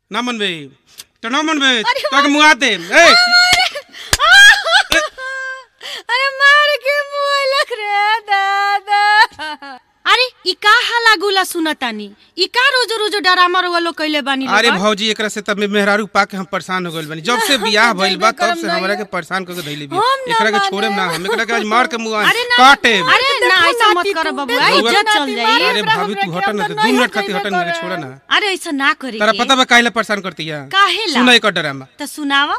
ना मनबे तो ना मनबे अरे तो के मुआ दे ए अरे मार के मुंह लग रे दादा अरे ई का हाला गुला सुनतानी ई का रोज रोज ड्रामा रोवा लोग कइले बानी लोग? अरे भौजी एकरा से तब मेहरारू पा के हम परेशान हो गइल बानी जब से बियाह भइल बा तब से हमरा के परेशान करके धइले बिया हम ना एकरा के माने। छोड़े ना हम एकरा के आज मार के मुआ अरे ना काटे अरे ना ऐसा मत कर बबुआ बबुआ, इज्जत चल जाई अरे भाभी तू हट ना दो मिनट खातिर हट ना छोड़ा ना अरे ऐसा ना करी तेरा पता बा काहे परेशान करती है काहेला? सुना एक ड्रामा तो सुनावा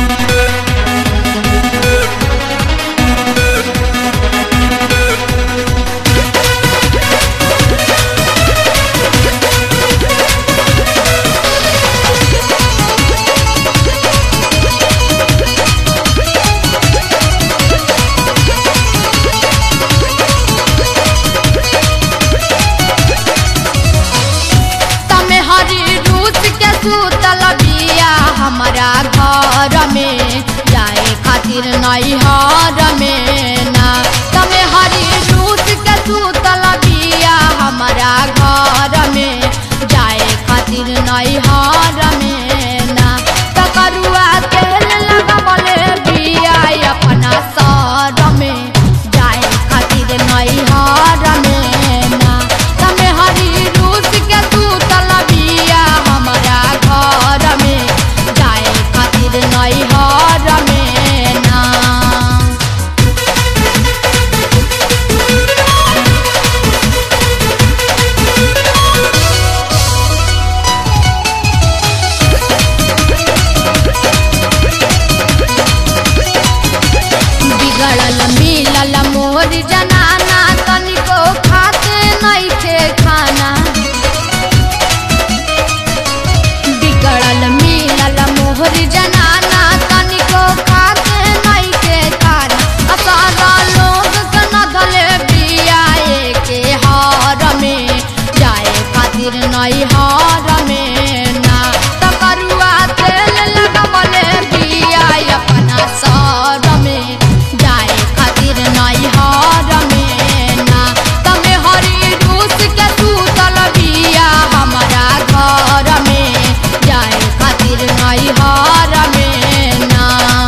तमे हरी रूस के सुतल बिया हमारा घर में जाए खातिर नैहर में ना तमे हरी रूस के सुतल बिया हमारा घर में जाए खातिर नैहर में ना तकरुआ तेल लगवले बिया अपना सर में जाए खातिर नैहर में ना तमे हरी रूस के तू तलबिया हमारा घर में जाए खातिर नैहर में ना बिगड़ल मिलल मोर जनाना तनिको खाते नइखे खाना बिगड़ल मिलल मोर जनाना तनिको खाते नइखे खाना असारा लोग के नधले बिया के हार में जाए खातिर नैहर में ना तकरुआ तेल लगवले बिया अपना सर में जाए खातिर नैहर में ना तमे हरी रूस के तू तलबिया हमारा घर में जाए खातिर नैहर में ना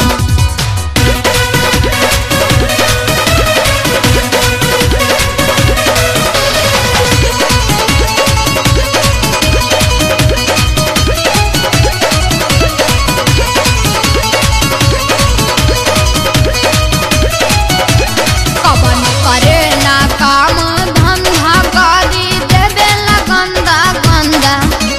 कवन करे ना काम धंधा गाड़ी देवे ला गंदा गंदा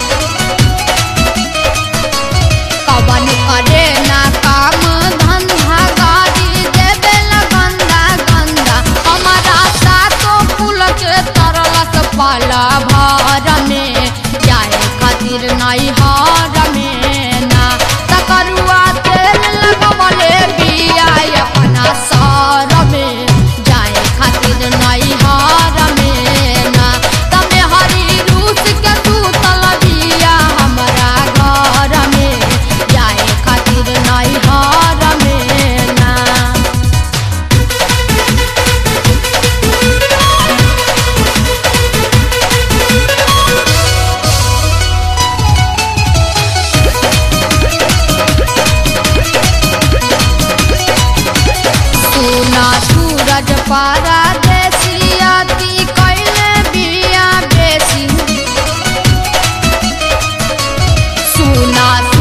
कवन करे ना काम धंधा गाड़ी देवे ला गंदा गंदा हमारा सातो फूल के तरलस पाला भर में जाए खातिर नैहर में ना तकरुआ तेल लगवले बिया अपना सर में जाए खातिर नैहर में ना तमे हरी रूस के तू तलबिया हमारा घर में जाए खातिर नैहर में ना सुना सूरज पारा देसियाती कैले बिया बेसी सुना